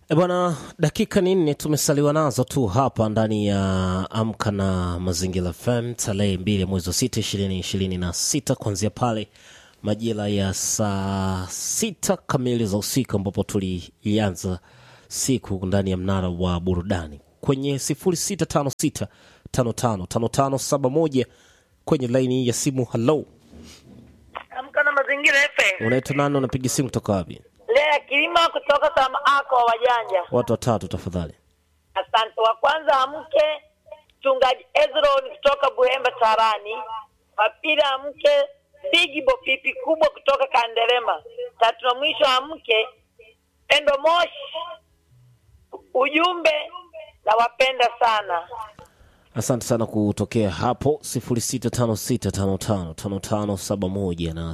E bwana, dakika ni nne tumesaliwa nazo tu hapa ndani ya Amka na Mazingira FM tarehe mbili mwezi wa sita ishirini ishirini na sita kuanzia pale majira ya saa sita kamili za usiku ambapo tulianza siku ndani ya mnara wa burudani kwenye sifuri sita tano sita tano tano tano tano saba moja kwenye laini ya simu. Halo, Amka na Mazingira FM. unaitwa nani? Unapiga simu kutoka wapi? Lea Kilima kutoka kama ako wa wajanja. Watu watatu tafadhali. Asante. Wa kwanza amke mchungaji Ezron kutoka Buhemba Tarani. Wa pili amke Bigi Bopipi kubwa kutoka Kandelema. Tatu na mwisho amke Pendo Moshi. Ujumbe na wapenda sana. Asante sana kutokea hapo 0656555571 na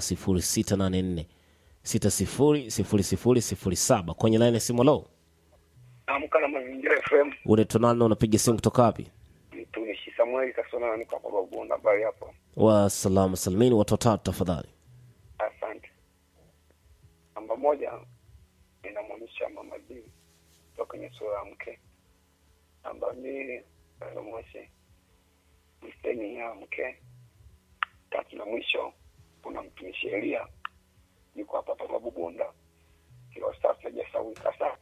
0684600007 kwenye laini ya simu. Lo, Amka na Mazingira FM. unaitwa nani na unapiga simu kutoka wapi? Mtumishi Samueli Kasona na niko hapa Babunda habari hapo. Wa salama salimini, watu watatu tafadhali. Asante. Namba moja inamwonyesha Mama D kutoka kwenye sura ya mke. Namba mbili inamwonyesha msteni ya mke. Tatu na mwisho kuna mtumishi Elia yuko hapa hapa Babunda. Kilo safi hajasawika sana.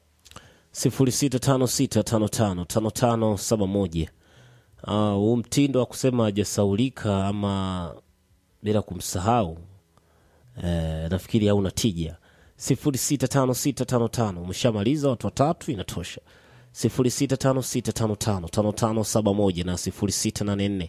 0656555571 Ah, huu mtindo wa kusema hajasaulika ama bila kumsahau eh, nafikiri hauna tija 065655 umeshamaliza watu watatu inatosha 0656555571 na 0684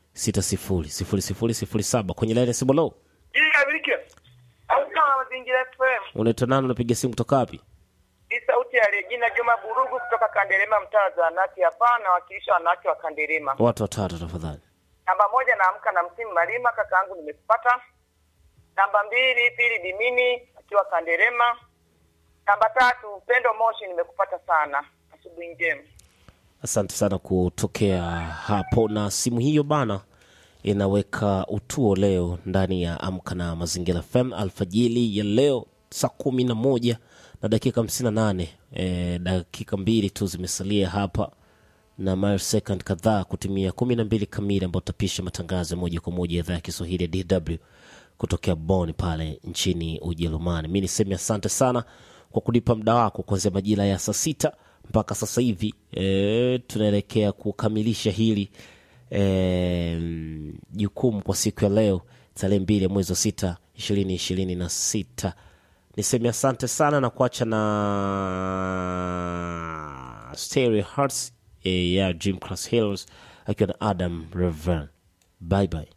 600007 kwenye laini ya simu lo Amka na Mazingira FM. unaitwa nani unapiga simu kutoka wapi Hii sauti ya Regina Juma Burugu kutoka Kandelema mtaa wa Zanati hapa na wakilisha wanawake wa Kandelema. watu watatu tafadhali Namba moja naamka na msimu Malima, kaka yangu nimekupata. Namba mbili Pili Dimini akiwa Kanderema. Namba tatu Upendo Moshi nimekupata sana. Asubuhi njema. Asante sana kutokea hapo, na simu hiyo bana inaweka utuo leo ndani ya Amka na Mazingira FM alfajili ya leo saa kumi na moja na dakika hamsini na nane e, dakika mbili tu zimesalia hapa na mile second kadhaa kutimia kumi na mbili kamili ambao tutapisha matangazo ya moja kwa moja ya idhaa ya Kiswahili ya DW kutokea Bonn pale nchini Ujerumani. Mi niseme asante sana kwa kunipa muda wako kuanzia majira ya saa sita mpaka sasa hivi e, tunaelekea kukamilisha hili e, jukumu kwa siku ya leo tarehe mbili ya mwezi wa sita ishirini ishirini na sita. Niseme asante sana na kuacha na Stereo Hearts e, ya Jim Cross Hills akiwa na Adam Revan. Bye bye.